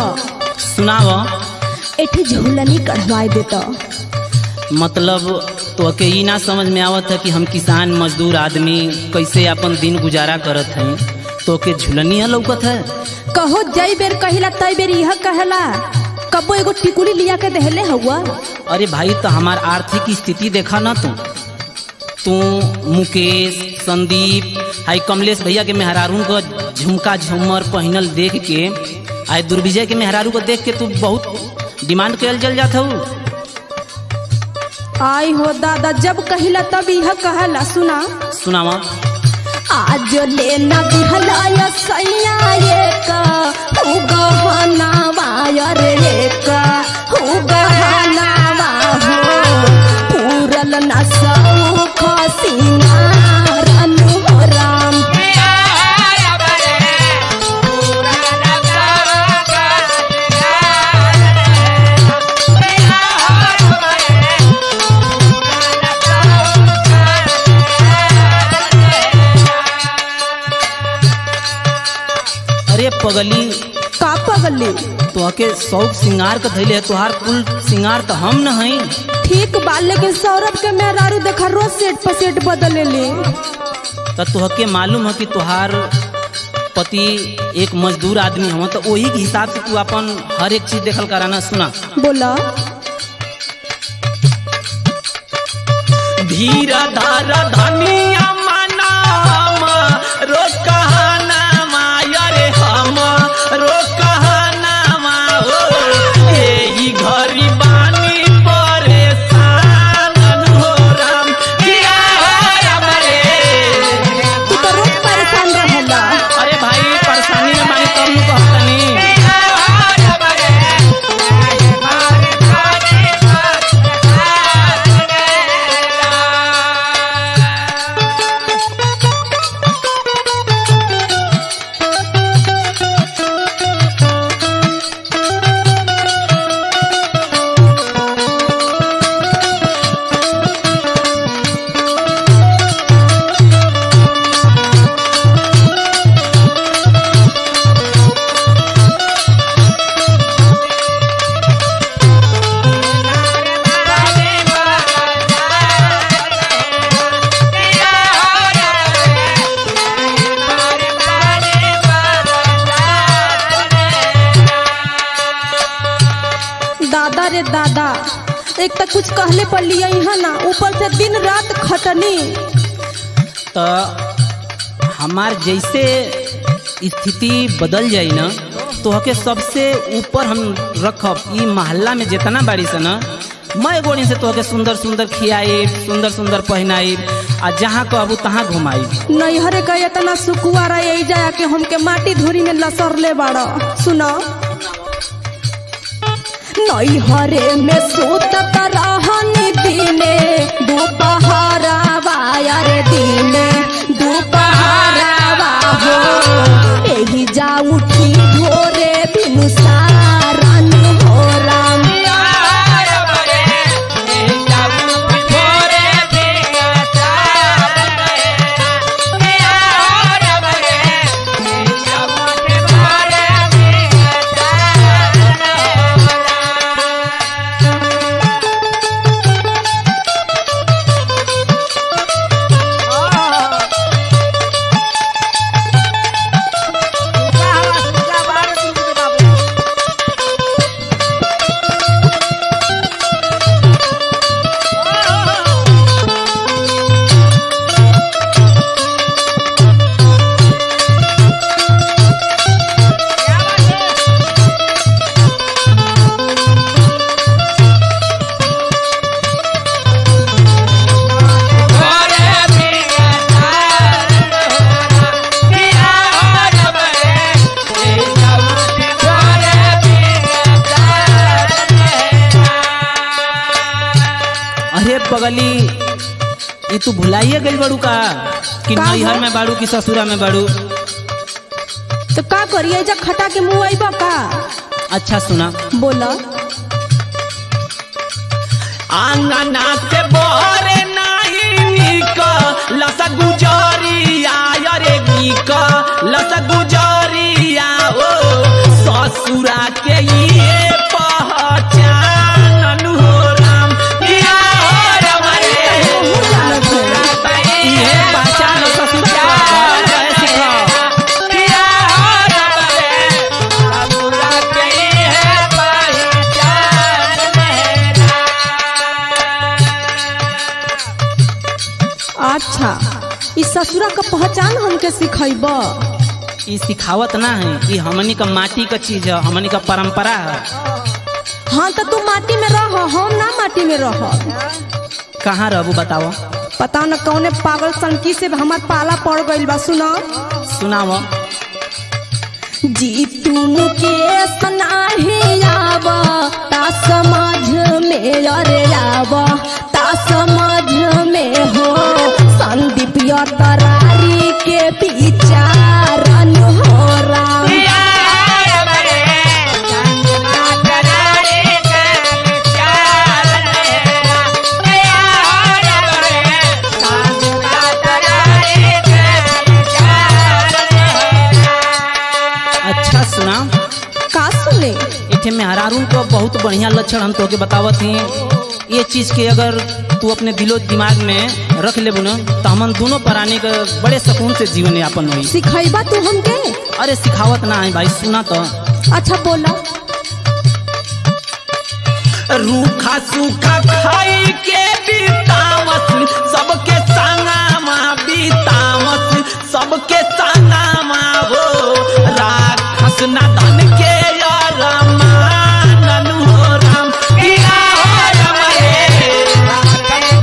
सुनाव एठी झूलनी कढ़वाए देता मतलब तो के ई ना समझ में आवत है कि हम किसान मजदूर आदमी कैसे अपन दिन गुजारा करत हैं तो के झुलनिया लौकत है कहो जई बेर कहिला तई बेर यह कहला कबो एगो टिकुली लिया के देहले हुआ अरे भाई तो हमार आर्थिक स्थिति देखा ना तू तू मुकेश संदीप हाई कमलेश भैया के मेहरारू को झुमका झूमर पहनल देख के आई दुर्विजय के मेहरारू को देख के तू बहुत डिमांड कल चल जात हूँ आई हो दादा जब कहिला तब यह कहला सुना सुनावा आज लेना दिहलाया सैया ये का हु गहना वायर ये का हु गहना हो पूरल न सौख सिंगार अनुराम अरे पगली का पगली तो के शौक सिंगार का धैले है तुहार कुल सिंगार तो हम न हई ठीक बा लेकिन सौरभ के मेहरारू देखा रोज सेट पर सेट बदले ले तो तुहके मालूम है कि तुहार पति एक मजदूर आदमी हो तो वही के हिसाब से तू अपन हर एक चीज देखल कराना सुना बोला धीर धार धनिया मनाम रो कहनामा अरे हम रो कहनामा हो एही घरी बानी परेशान हो राम किया हो राम रे तू तो रोज परेशान रहेला अरे भाई परेशानी में बानी तब नु कहतनी दादा रे दादा एक तो कुछ कहले पर लिया यहाँ ना ऊपर से दिन रात खटनी तो हमार जैसे स्थिति बदल जाई ना तो हके सबसे ऊपर हम रखब ई मोहल्ला में जितना बाड़ी से ना मैं गोड़ी से तोहके सुंदर सुंदर खियाई सुंदर सुंदर पहनाई आ जहाँ कहबू तहाँ घुमाई नैहरे का इतना सुकुआ रही जाया कि हमके माटी धूरी में लसर ले बाड़ा सुनो नैहरे में सूतत रहनी दिने दोपहरा वायर दिने दोपहरा हो एही जा उठी भोरे बिनु सारन हो राम अरे पगली ये तू भुलाइए गई बड़ू का कि का नैहर हो? में बाड़ू कि ससुरा में बाड़ू तो का करिए जा खटा के मुँह आईबा का अच्छा सुना बोला आंगना से बोरे नहीं निक लस गुजरिया रे निक लस गुजरिया ओ ससुर ससुरा के ये पहचान हो राम किया हो राम रे ये पहचान ससुर के घर रहे सिखाओ किया हो राम रे ससुरा के ये अच्छा ई ससुरा का पहचान हमके सिखैब ई सिखावत ना है ई हमनी का माटी का चीज है हमनी का परंपरा है हाँ तो तू माटी में रह हम ना माटी में रह कहाँ रहबू बताओ पता न कौने पागल संकी से हमार पाला पड़ गइल बा सुना सुनाओ जी तुम के सनाही आव ता समझ में अरे आव ता समझ में हो संदीप या तरारी के विचारन हो राम अच्छा सुना का सुने इथे में हरारून को बहुत बढ़िया लक्षण हम तोके बतावत हैं ये चीज के अगर तू अपने दिलो दिमाग में रख ले न तो हमन दोनों प्राणी के बड़े सुकून से जीवन यापन हुई सिखैबा तू हमके अरे सिखावत ना है भाई सुना तो अच्छा बोला रूखा सूखा खाई के बीतावस सबके संगामा बीतावस सबके संगामा हो राक्षस नदन के या रमानन हो राम किया हो राम रे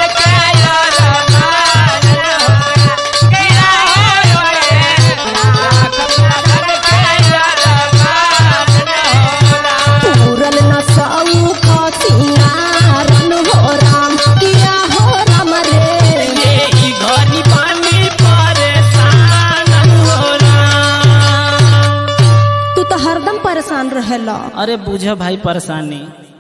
पूरल न सऊ का सिंगारन हो राम किया हो राम रे ये ही घरी पानी परेशान हो राम तू तो हरदम परेशान रहेला अरे बुझ भाई परेशानी